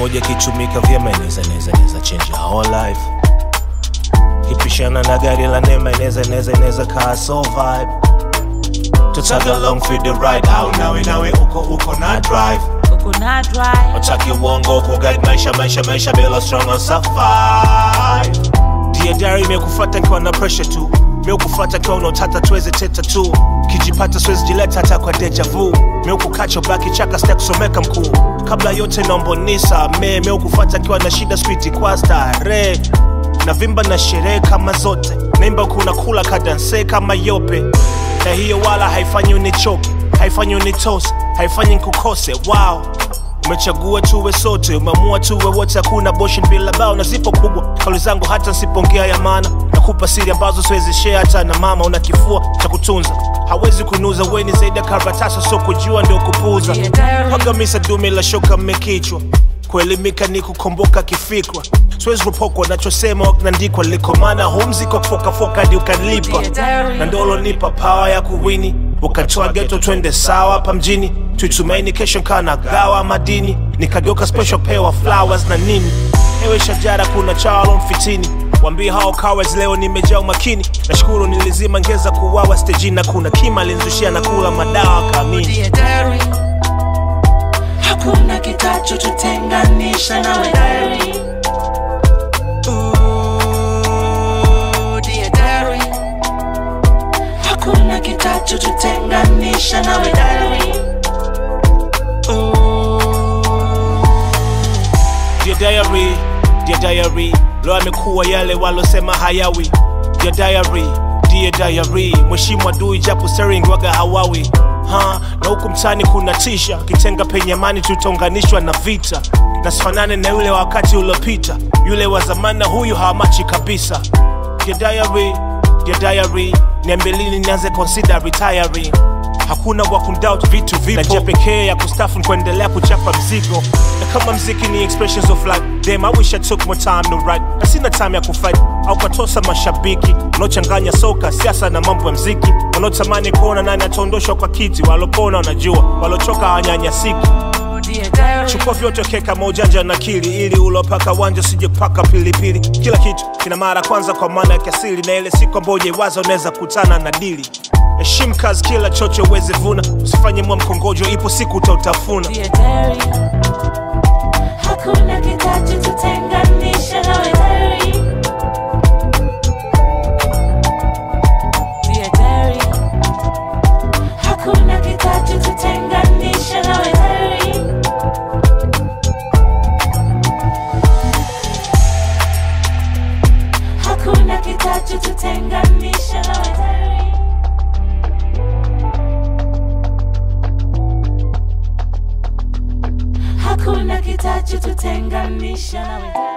moja kichumika vyema inaweza inaweza inaweza change your whole life kipishana na gari la neema inaweza inaweza inaweza kaa so vibe to tag along for the ride au nawe nawe uko uko na drive Coconut dry. wataki uongo kuguide maisha maisha maisha bila strong on survive Dear diary imekufata kiwa na pressure tu meukufata kiwa unaotata tuweze teta tu kijipata siwezi jileta hata kwa deja vu meukukacho baki chaka sita kusomeka mkuu kabla yote naombonisa me meukufata kiwa na shida switi kwa stare na vimba na sherehe kama zote naimba kuna kula kadanse kama yope na hiyo wala haifanyi unichoke haifanyi unitose haifanyi nkukose wow umechagua tuwe sote umeamua tuwe wote hakuna boshin bila bao na zipo kubwa kauli zangu hata nsipongea ya maana nakupa siri ambazo siwezi share hata na mama una kifua cha kutunza hawezi kunuza weni zaidi ya karatasi so kujua ndio kupuza Dear diary. pagamisa dume la shoka mmekichwa kuelimika ni kukomboka kifikra siwezi kupokwa nachosema naandikwa likomana humziko kufokafoka hadi ukalipa Dear diary. na ndolo nipa pawa ya kuwini ukatoa geto twende sawa hapa mjini tuitumaini kesho nkaa na gawa madini nikageuka special pewa flowers na nini ewe shajara kuna chalo mfitini wambie hao cowards leo nimejaa umakini nashukuru nilizima ngeza kuwawa stejini na kuna kima alinzushia na kula madawa kamini Dear diary. Hakuna kitachotutenganisha nawe diary. Ooh, dear diary. Hakuna kitachotutenganisha nawe diary. Ooh. Dear diary, dear diary, leo amekuwa yale walosema hayawi. Dear diary, dear diary, mheshimu adui japo sering waga hawawi ha, na huku mtani kuna tisha, kitenga penye amani tutaunganishwa na vita, na sifanane na yule wa wakati uliopita, yule wa zamani na huyu hawamachi kabisa. Dear diary, dear diary, niambie lini nianze consider retiring hakuna wa kundoubt vitu vipo na njia pekee ya kustafu ni kuendelea kuchapa mzigo na kama mziki ni expressions of life damn I wish I took more time to write na sina time ya kufight au katosa mashabiki wanaochanganya soka siasa na mambo ya mziki wanaotamani kuona nani ataondoshwa kwa kiti walopona wanajua walochoka hawanyanyasiki Dear diary. chukua vyote keka maujanja na kili ili ulopaka wanja usije kupaka pilipili kila kitu kina mara kwanza kwa maana ya kiasili na ile siku ambayo ujaiwaza unaweza kutana na dili heshimu kazi kila chocho uweze vuna usifanye mwa mkongojo ipo siku utautafuna Dear diary. Hakuna kitachotutenganisha nawe diary. Dear diary. Hakuna kitachotutenganisha nawe diary. Hakuna kitachotutenganisha nawe diary. Hakuna kitachotutenganisha nawe